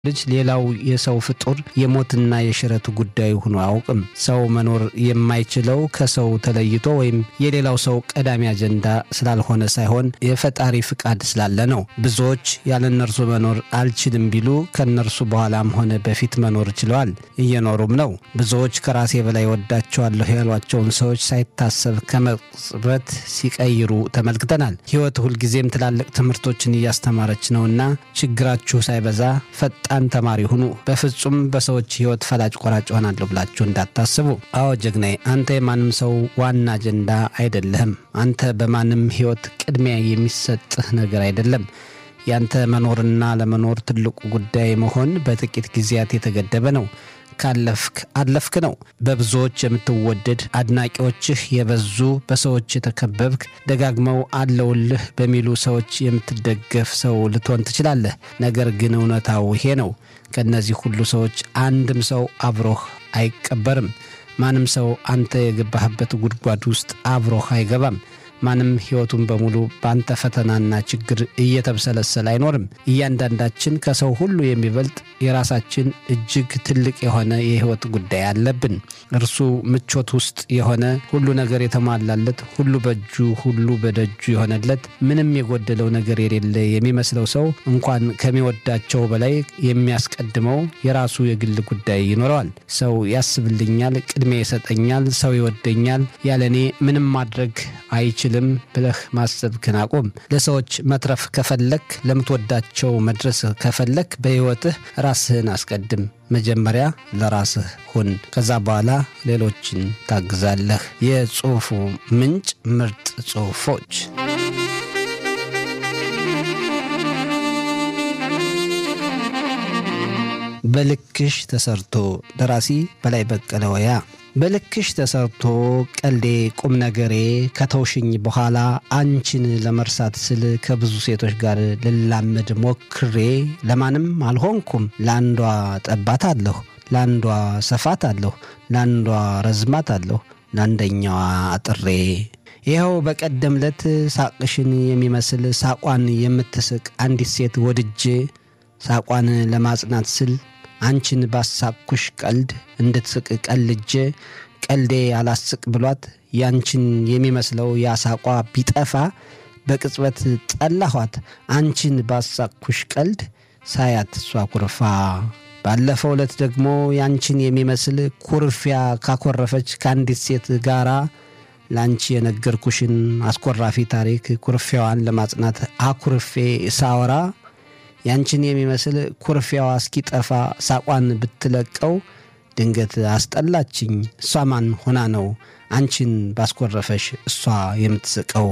ልጅ ሌላው የሰው ፍጡር የሞትና የሽረት ጉዳዩ ሆኖ አያውቅም። ሰው መኖር የማይችለው ከሰው ተለይቶ ወይም የሌላው ሰው ቀዳሚ አጀንዳ ስላልሆነ ሳይሆን የፈጣሪ ፍቃድ ስላለ ነው። ብዙዎች ያለ እነርሱ መኖር አልችልም ቢሉ ከእነርሱ በኋላም ሆነ በፊት መኖር ችለዋል፣ እየኖሩም ነው። ብዙዎች ከራሴ በላይ ወዳቸዋለሁ ያሏቸውን ሰዎች ሳይታሰብ ከመቅጽበት ሲቀይሩ ተመልክተናል። ሕይወት ሁልጊዜም ትላልቅ ትምህርቶችን እያስተማረች ነውና ችግራችሁ ሳይበዛ ፈጣን ተማሪ ሁኑ። በፍጹም በሰዎች ሕይወት ፈላጭ ቆራጭ ሆናለሁ ብላችሁ እንዳታስቡ። አዎ ጀግናዬ፣ አንተ የማንም ሰው ዋና አጀንዳ አይደለህም። አንተ በማንም ሕይወት ቅድሚያ የሚሰጥህ ነገር አይደለም። ያንተ መኖርና ለመኖር ትልቁ ጉዳይ መሆን በጥቂት ጊዜያት የተገደበ ነው። ካለፍክ አለፍክ ነው። በብዙዎች የምትወደድ አድናቂዎችህ የበዙ በሰዎች የተከበብክ ደጋግመው አለውልህ በሚሉ ሰዎች የምትደገፍ ሰው ልትሆን ትችላለህ። ነገር ግን እውነታው ይሄ ነው። ከእነዚህ ሁሉ ሰዎች አንድም ሰው አብሮህ አይቀበርም። ማንም ሰው አንተ የገባህበት ጉድጓድ ውስጥ አብሮህ አይገባም። ማንም ሕይወቱን በሙሉ በአንተ ፈተናና ችግር እየተብሰለሰለ አይኖርም። እያንዳንዳችን ከሰው ሁሉ የሚበልጥ የራሳችን እጅግ ትልቅ የሆነ የሕይወት ጉዳይ አለብን። እርሱ ምቾት ውስጥ የሆነ ሁሉ ነገር የተሟላለት፣ ሁሉ በእጁ ሁሉ በደጁ የሆነለት፣ ምንም የጎደለው ነገር የሌለ የሚመስለው ሰው እንኳን ከሚወዳቸው በላይ የሚያስቀድመው የራሱ የግል ጉዳይ ይኖረዋል። ሰው ያስብልኛል፣ ቅድሚያ ይሰጠኛል፣ ሰው ይወደኛል፣ ያለኔ ምንም ማድረግ አይችልም ልም ብለህ ማሰብክን አቁም። ለሰዎች መትረፍ ከፈለክ፣ ለምትወዳቸው መድረስ ከፈለክ በሕይወትህ ራስህን አስቀድም። መጀመሪያ ለራስህ ሁን። ከዛ በኋላ ሌሎችን ታግዛለህ። የጽሑፉ ምንጭ ምርጥ ጽሑፎች በልክሽ ተሰርቶ ደራሲ በላይ በቀለ ወያ በልክሽ ተሰርቶ ቀልዴ ቁም ነገሬ ከተውሽኝ በኋላ አንቺን ለመርሳት ስል ከብዙ ሴቶች ጋር ልላመድ ሞክሬ ለማንም አልሆንኩም። ለአንዷ ጠባት አለሁ፣ ለአንዷ ሰፋት አለሁ፣ ለአንዷ ረዝማት አለሁ፣ ለአንደኛዋ አጥሬ ይኸው በቀደም ለት ሳቅሽን የሚመስል ሳቋን የምትስቅ አንዲት ሴት ወድጄ ሳቋን ለማጽናት ስል አንቺን ባሳቅኩሽ ቀልድ እንድትስቅ ቀልጄ ቀልዴ አላስቅ ብሏት ያንቺን የሚመስለው ያሳቋ ቢጠፋ በቅጽበት ጠላኋት። አንቺን ባሳቅኩሽ ቀልድ ሳያት እሷ ኩርፋ። ባለፈው ዕለት ደግሞ ያንቺን የሚመስል ኩርፊያ ካኮረፈች ከአንዲት ሴት ጋራ ለአንቺ የነገርኩሽን አስኮራፊ ታሪክ ኩርፊያዋን ለማጽናት አኩርፌ ሳወራ ያንቺን የሚመስል ኩርፊያዋ እስኪጠፋ ሳቋን ብትለቀው ድንገት አስጠላችኝ። እሷ ማን ሆና ነው አንቺን ባስኮረፈሽ እሷ የምትስቀው?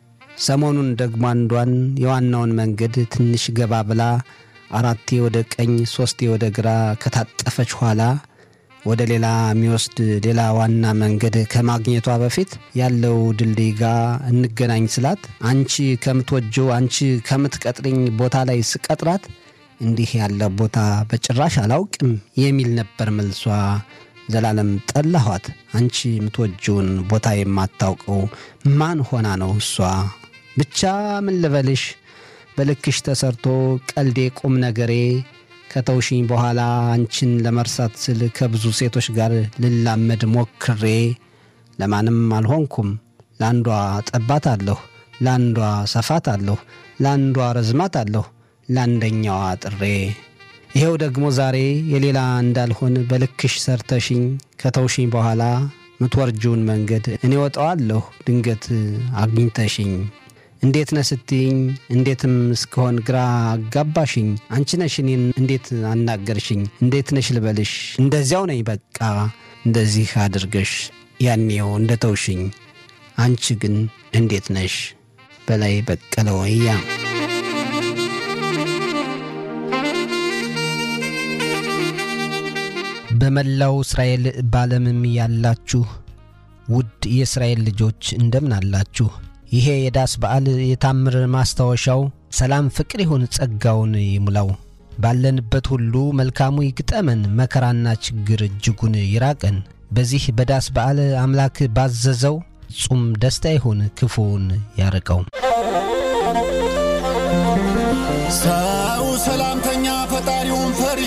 ሰሞኑን ደግሞ አንዷን የዋናውን መንገድ ትንሽ ገባ ብላ አራቴ ወደ ቀኝ ሦስቴ ወደ ግራ ከታጠፈች ኋላ ወደ ሌላ የሚወስድ ሌላ ዋና መንገድ ከማግኘቷ በፊት ያለው ድልድይ ጋር እንገናኝ ስላት አንቺ ከምትወጀው አንቺ ከምትቀጥሪኝ ቦታ ላይ ስቀጥራት እንዲህ ያለ ቦታ በጭራሽ አላውቅም የሚል ነበር መልሷ። ዘላለም ጠላኋት። አንቺ የምትወጀውን ቦታ የማታውቀው ማን ሆና ነው እሷ? ብቻ ምን ልበልሽ፣ በልክሽ ተሰርቶ ቀልዴ ቁም ነገሬ ከተውሽኝ በኋላ አንቺን ለመርሳት ስል ከብዙ ሴቶች ጋር ልላመድ ሞክሬ ለማንም አልሆንኩም። ለአንዷ ጠባት አለሁ፣ ለአንዷ ሰፋት አለሁ፣ ለአንዷ ረዝማት አለሁ፣ ለአንደኛዋ ጥሬ። ይኸው ደግሞ ዛሬ የሌላ እንዳልሆን በልክሽ ሰርተሽኝ ከተውሽኝ በኋላ ምትወርጂውን መንገድ እኔ ወጠዋለሁ ድንገት አግኝተሽኝ እንዴት ነህ ስትይኝ እንዴትም እስከሆን ግራ አጋባሽኝ። አንቺ ነሽ እኔን እንዴት አናገርሽኝ? እንዴት ነሽ ልበልሽ? እንደዚያው ነኝ በቃ እንደዚህ አድርገሽ ያኔው እንደ ተውሽኝ። አንቺ ግን እንዴት ነሽ? በላይ በቀለ ወያ በመላው እስራኤል ባለምም ያላችሁ ውድ የእስራኤል ልጆች እንደምን አላችሁ? ይሄ የዳስ በዓል የታምር ማስታወሻው ሰላም፣ ፍቅር ይሁን፣ ጸጋውን ይሙላው። ባለንበት ሁሉ መልካሙ ይግጠመን፣ መከራና ችግር እጅጉን ይራቀን። በዚህ በዳስ በዓል አምላክ ባዘዘው ጹም ደስታ ይሁን፣ ክፉውን ያርቀው። ሰው ሰላምተኛ ፈጣሪውን ፈሪ